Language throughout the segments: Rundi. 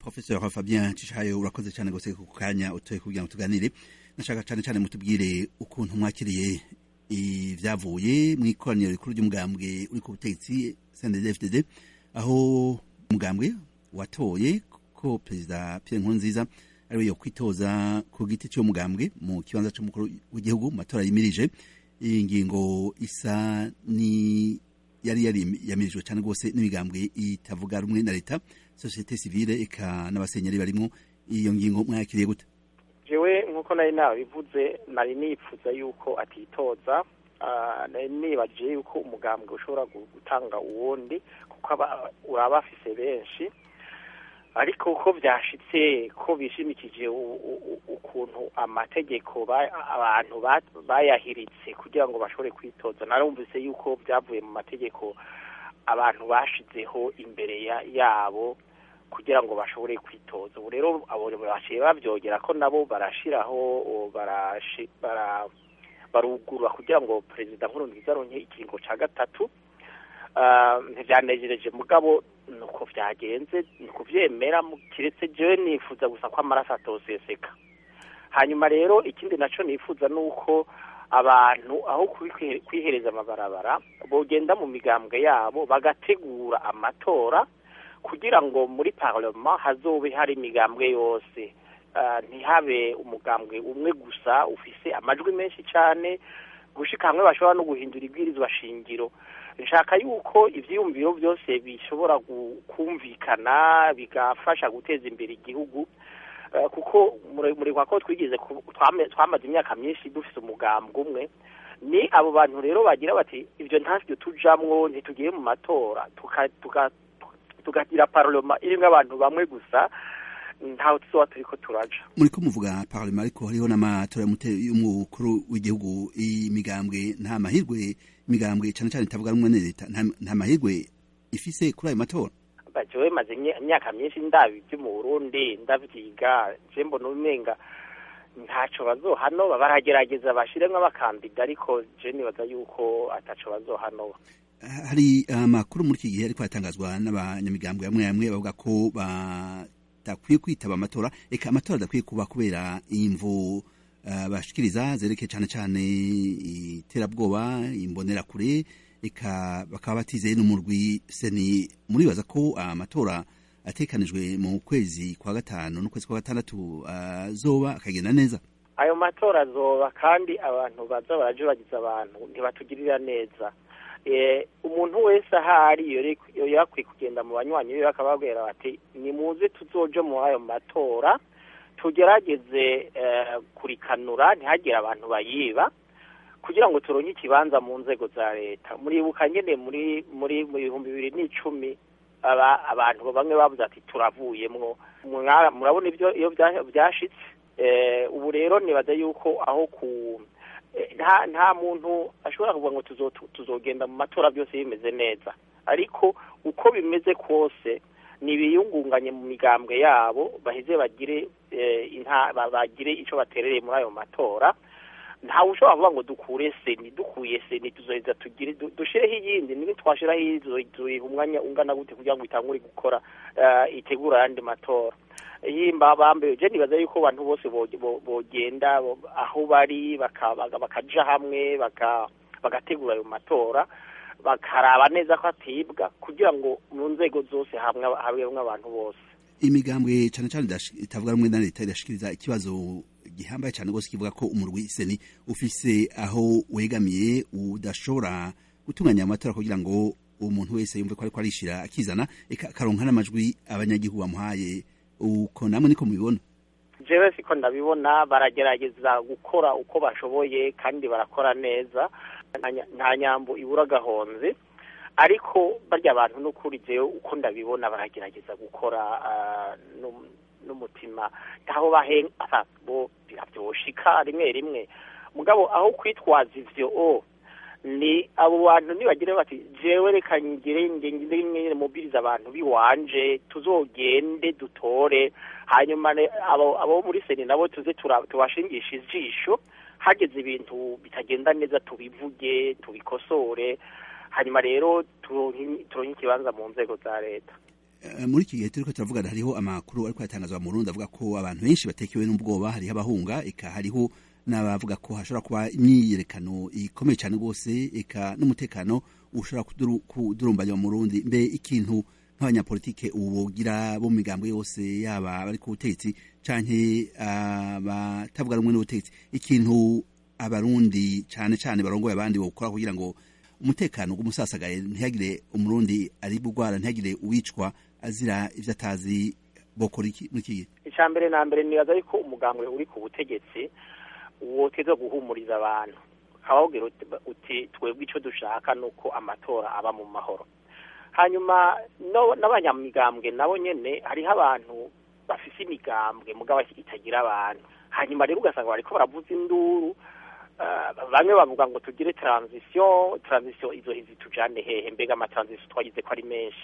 professeur fabien cishayo urakoze cyane gose ku kanya utoye kugira ngo tuganire nashaka cyane cyane mutubwire ukuntu mwakiriye ivyavuye mw'ikoraniro rikuru ry'umugambwe uri ku butegetsi CNDD-FDD aho umugambwe watoye ko perezida Pierre Nkurunziza ariwe yo kwitoza ku giti cy'uwo mugambwe mu kibanza c'umukuru w'igihugu mu matora yimirije iyi ngingo isa ni yari yari yamirijwe cyane rwose n'imigambwe itavuga rumwe na leta societe civile eka n'abasenyeri barimo iyo ngingo mwayakiriye gute jewe nk'uko nari nabivuze nari nipfuza yuko atitoza nari nibajije yuko umugambwe ushobora gutanga uwundi kuko uraba afise benshi ariko uko byashitse ko bishimikije ukuntu amategeko abantu bayahiritse kugira ngo bashobore kwitoza narumvise yuko byavuye mu mategeko abantu bashizeho imbere yabo kugira ngo bashobore kwitoza ubu rero abo baciye babyogera ko nabo barashiraho barugurura kugira ngo perezida nkurunziza aronke ikiringo ca gatatu ntibyanejereje mugabo nuko byagenze ni kuvyemera kiretse jewe nifuza gusa ko amaraso atoseseka hanyuma rero ikindi naco nifuza nuko abantu aho kwihereza amabarabara bogenda mu migambwe yabo bagategura amatora kugira ngo muri parlement hazobe hari imigambwe yose ntihabe umugambwe umwe gusa ufise amajwi menshi cyane gushika hamwe bashobora no guhindura ibwirizwa shingiro nshaka yuko ivyiyumviro byose bishobora kumvikana bigafasha guteza imbere igihugu kuko muri ko twigeze twamaze imyaka myinshi dufise umugambwe umwe ni abo bantu rero bagira bati ibyo ntavyo tujamwo ntitugiye mu matora tukagira parlement irimwo abantu bamwe gusa ntaho tuzoba turiko turaja muriko muvuga parlement ariko hariho n'amatora y'umukuru w'igihugu imigambwe nta mahirwe imigambwe cane cane itavuga rumwe na leta nta mahirwe ifise kuri ayo matora jewe maze imyaka myinshi ndabi ibyo mu burundi ndavyiga je mbona umenga ntaco bazohanoba baragerageza bashiremwo abakandida ariko je nibaza yuko ataco bazohanoba hari amakuru muri iki gihe ariko aratangazwa n'abanyamigambwe bamwe bamwe bavuga ko badakwiye kwitaba amatora eka amatora adakwiye kuba kubera imvu bashikiriza zerekeye cane cane iterabwoba imbonerakure eka bakaba batizeye n'umurwi seni muribaza ko amatora atekanijwe mu kwezi kwa gatanu n'ukwezi kwa gatandatu azoba akagenda neza ayo matora azoba kandi abantu baza baraje bagize abantu ntibatugirira neza umuntu wese ahari yakwiye kugenda mu banywanyi biwe akababwira bati nimuze tuzoje muri ayo matora tugerageze kurikanura ntihagire abantu bayiba kugira ngo turonke ikibanza mu nzego za leta muribuka nyene muri muri mu bihumbi bibiri n'icumi abantu bamwe bavuze ati turavuyemwo murabona ibyo iyo byashitse ubu rero nibaza yuko aho ku nta nta muntu ashobora kuvuga ngo tuzogenda mu matora byose bimeze neza ariko uko bimeze kose nibiyungunganye mu migambwe yabo baheze bagire bagire icyo baterereye muri ayo matora ntawe ushobora kuvuga ngo dukure seni dukuye seni tuzoheza tugire dushireho iyindi niba twashiraho iyi tuyiha umwanya ungana gute kugira ngo itangure gukora itegura ayandi matora yimba bambaye je nibaza yuko abantu bose bogenda aho bari bakaja hamwe bagategura ayo matora bakaraba neza ko atibwa kugira ngo mu nzego zose hamwe habemwe abantu bose imigambwe cane cane itavuga rumwe na leta irashikiriza ikibazo gihambaye cyane rwose kivuga ko umurwi seni ufise aho wegamiye udashobora gutunganya amatora kugira ngo umuntu wese yumve ko ariko arishira akizana akaronka n'amajwi abanyagihugu bamuhaye uko namwe niko mubibona jewe siko ndabibona baragerageza gukora uko bashoboye kandi barakora neza nta nyambo ibura gahonze ariko barya abantu n'ukuri jewe uko ndabibona baragerageza gukora n'umutima ntaho bahenga bo birabyoshika rimwe rimwe mugabo aho kwitwaza ivyo o ni abo bantu nibagire bati jewe reka ngire ngire mubiriza abantu biwanje tuzogende dutore hanyuma abo abo muri seni nabo tuze tubashingisha ijisho hageze ibintu bitagenda neza tubivuge tubikosore hanyuma rero turonke ikibanza mu nzego za leta muri iki gihe turiko turavugana hariho amakuru ariko yatangazwa mu Burundi avuga ko abantu benshi batekewe n'ubwoba hariho abahunga eka hariho n'abavuga ko hashobora kuba imyiyerekano ikomeye cyane rwose eka n'umutekano ushobora kudurumbanya mu Burundi mbe ikintu nk'abanyapolitike ubu bogira bo mu migambo yose yaba bari ku butegetsi canke abatavuga rumwe n'ubutegetsi ikintu abarundi cane cane barongoye abandi bokora kugira ngo umutekano w'umusasagaye ntihagire umurundi ari bugwara ntihagire uwicwa azira ivyo atazi bokora iki muri iki gihe icya mbere na mbere nibaza yuko umugambwe uri ku butegetsi woteza guhumuriza abantu ukababwira uti twebwe icyo dushaka ni uko amatora aba mu mahoro hanyuma n'abanyamigambwe nabo nyene hariho abantu bafise imigambwe mugabo itagira abantu hanyuma rero ugasanga bariko baravuza induru bamwe bavuga ngo tugire transition transition izo hizi tujane hehe mbega amatransition twagize ko ari menshi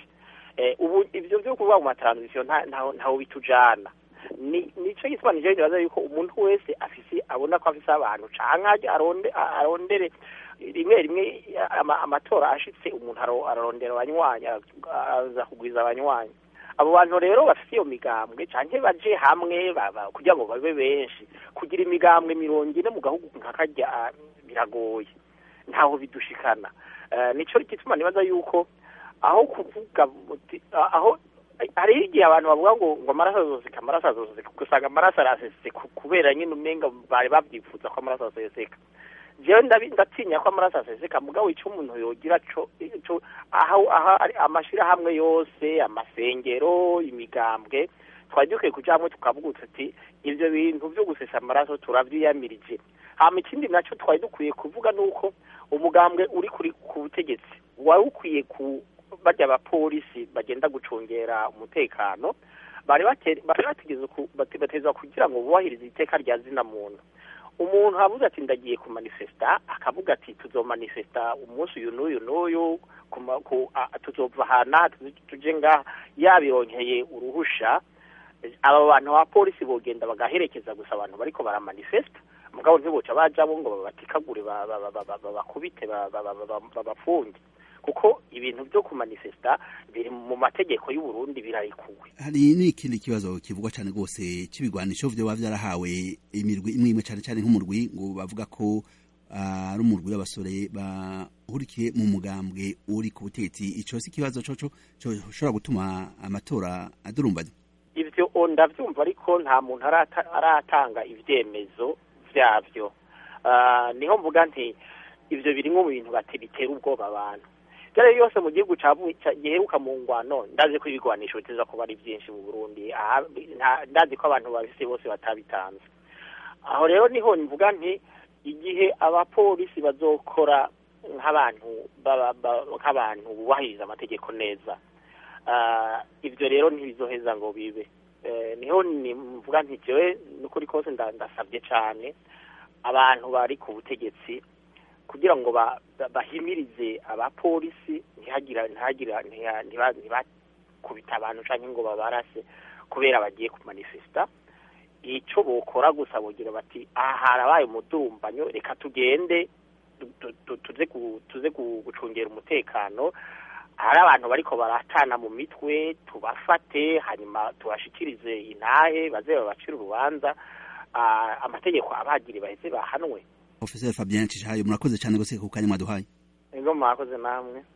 ubu ivyo vyo kuvuga mu matransition ntaho bitujana nico gituma nije nibaza yuko umuntu wese afise abona ko afise abantu canke arondere rimwe rimwe amatora ashitse umuntu ararondera abanywanyi araza kugwiza abanywanyi abo bantu rero bafite iyo migambwe canke baje hamwe kugira ngo babe benshi kugira imigambwe mirongo ine mu gahugu nka karya biragoye ntaho bidushikana nico gituma nibaza yuko aho kuvuga aho hariho igihe abantu bavuga ngo ngo amaraso azoseka amaraso azoseka usanga amaraso arasesetse kubera nyine umenga bari babyifuza ko amaraso aseseka jewe ndatinya ko amaraso aseseka mugabo ico umuntu yogira co aho amashirahamwe yose amasengero imigambwe twari dukwiye kuja hamwe tukavuga uti ivyo bintu vyo gusesa amaraso turavyiyamirije hama ikindi naco twari dukwiye kuvuga nuko umugambwe uri kuri ku butegetsi wari ukwiye ku barya abapolisi bagenda gucungera umutekano bari bategeza bateza kugira ngo bubahirize iteka rya zina muntu umuntu avuze ati ndagiye kumanifesta akavuga ati tuzomanifesta umunsi uyu n'uyu n'uyu tuzova hana tuje ngaha yabironkeye uruhusha aba bantu abapolisi bogenda bagaherekeza gusa abantu bariko baramanifesta mugabo ntiboca bajabo ngo babatikagure babakubite babafunge kuko ibintu byo kumanifesta biri mu mategeko y'u Burundi birarikuwe hari n'ikindi kibazo kivugwa cyane rwose c'ibigwanisho vyo baba vyarahawe imirwi imwe imwe cyane cyane nk'umurwi ngo bavuga ko ari umurwi w'abasore bahurikiye mu mugambwe uri ku butegetsi ico si ikibazo coco coshobora gutuma amatora adurumbanya ivyo ndavyumva ariko nta muntu aratanga ivyemezo vyavyo niho mvuga nti ivyo biri nko mu bintu bati bitera ubwoba abantu rero yose mu gihugu giheruka mu ngwano ndazi ko ibigwanisho biteza kuba ari byinshi mu burundi ndazi ko abantu babise bose batabitanze aho rero niho mvuga nti igihe abapolisi bazokora nk'abantu nk'abantu bubahiriza amategeko neza ibyo rero ntibizoheza ngo bibe niho mvuga nti jewe n'ukuri kose ndasabye cyane abantu bari ku butegetsi kugira ngo bahimirize abapolisi ntihagira ntihagira ntibakubita abantu cyangwa ngo babarase kubera bagiye kumanifesta icyo bokora gusa bogira bati aha harabaye umudurumbanyo reka tugende tuze gucungera umutekano hari abantu bariko baratana mu mitwe tubafate hanyuma tubashikirize intahe baze babacire urubanza amategeko abagiri baheze bahanwe Professor Fabien Cishayo murakoze cyane gose ku kanya mwaduhaye ego mwakoze namwe